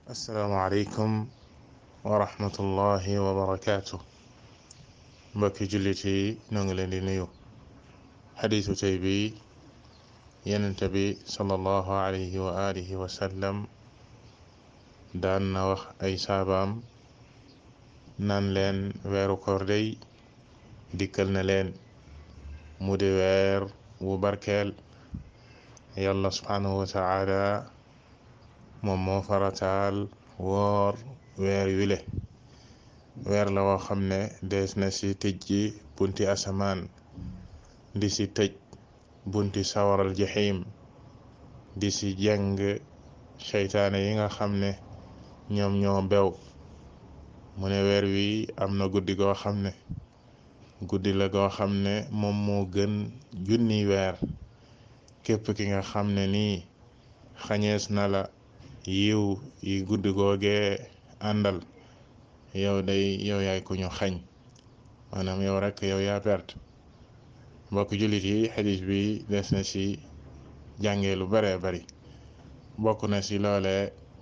asalaamaaleykum wa rahmatullahi wa barakaatu mbokki jullit yi ñoo ngi leen di nuyu xadiisu tey bi yenente bi sallallahu alayhi wa alihi wa sallam daan na wax ay saabaam naan leen weeru koor day dikkal na leen mu di weer wu barkeel yàlla subhanahu wa taala moom moo farataal woor weer wile weer la woo xam ne dees na ci tëj ji bunti asamaan di ci tëj bunti sawaral jaxiim di ci jàng seytaane yi nga xam ne ñoom ñoo bew mu ne weer wi am na guddi goo xam ne guddi la goo xam ne moom moo gën junni weer képp ki nga xam ne nii xañees na la yiw yi guddi googee àndal yow day yow yaay ku ñu xañ maanaam yow rek yow yaa perte mbokk jullit yi xadis bi des na ci jàngee lu bare bari bokk na ci loole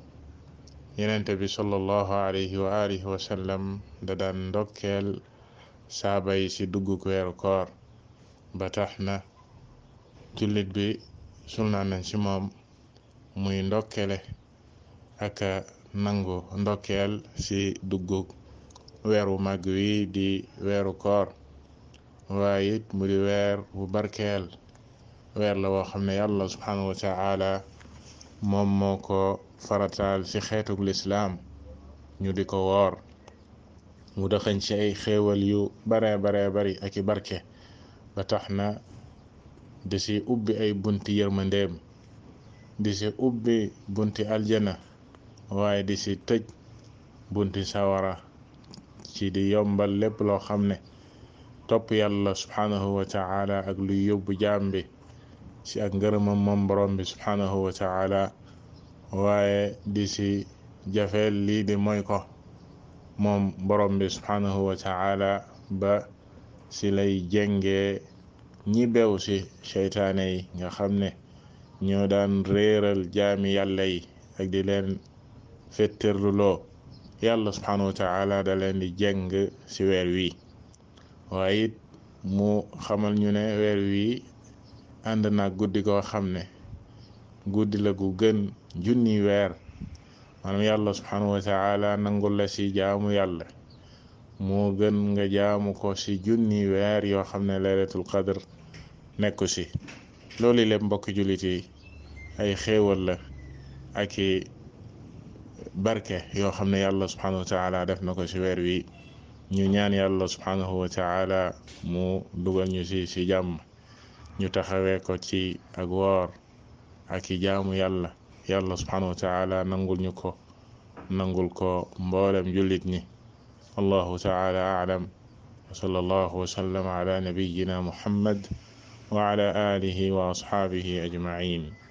yenente bi sallallahu alayhi wa alihi wa sallam da daan ndokkeel saaba yi ci dugguk weeru koor ba tax na jullit bi sulnaa nañ ci moom muy ndokkele ak nangu ndokkeel ci dugguk weeru mag wi di weeru koor waaye it mu di weer bu barkeel weer la woo xam ne yàlla subhanahu wa taala moom moo ko farataal ci xeetuk lislaam ñu di ko woor mu dëxañ ci ay xéewal yu bare bare bari ak i barke ba tax na di ci ubbi ay bunti yërmandeem di ci ubbi bunti aljana waaye di ci tëj bunti sawara ci di yombal lépp loo xam ne topp yàlla subhanahu wa taala ak luy yóbbu jaam bi ci ak ngërëmam moom borom bi subhanahu wa taala waaye di ci jafeel lii di mooy ko moom borom bi subhanahu wa taala ba ci lay jengee ñi bew ci seytaane yi nga xam ne ñoo daan réeral jaami yàlla yi ak di leen fetterluloo yàlla subhanahu wa taala da leen di jeng ci weer wi waaye it mu xamal ñu ne weer wi ànd na guddi goo xam ne guddi la gu gën junni weer maanaam yàlla subhanahu wa taala nangul la ci jaamu yàlla moo gën nga jaamu ko ci junni weer yoo xam ne laylatul qadr nekku ci loolu lépp mbokk jullit yi ay xéewal la ak i barke yoo xam ne yàlla subhanahu wa taala def na ko ci weer wi ñu ñaan yàlla subhanahu wa taala mu dugal ñu ci ci jàmm ñu taxawee ko ci ak woor ak i jaamu yàlla yàlla subhanahu wa taala nangul ñu ko nangul ko mboolem jullit ñi allahu taala a'lam wa sallallahu wa sallam ala nabiyyina muhammad wa ala alihi wa ashabihi ajma'in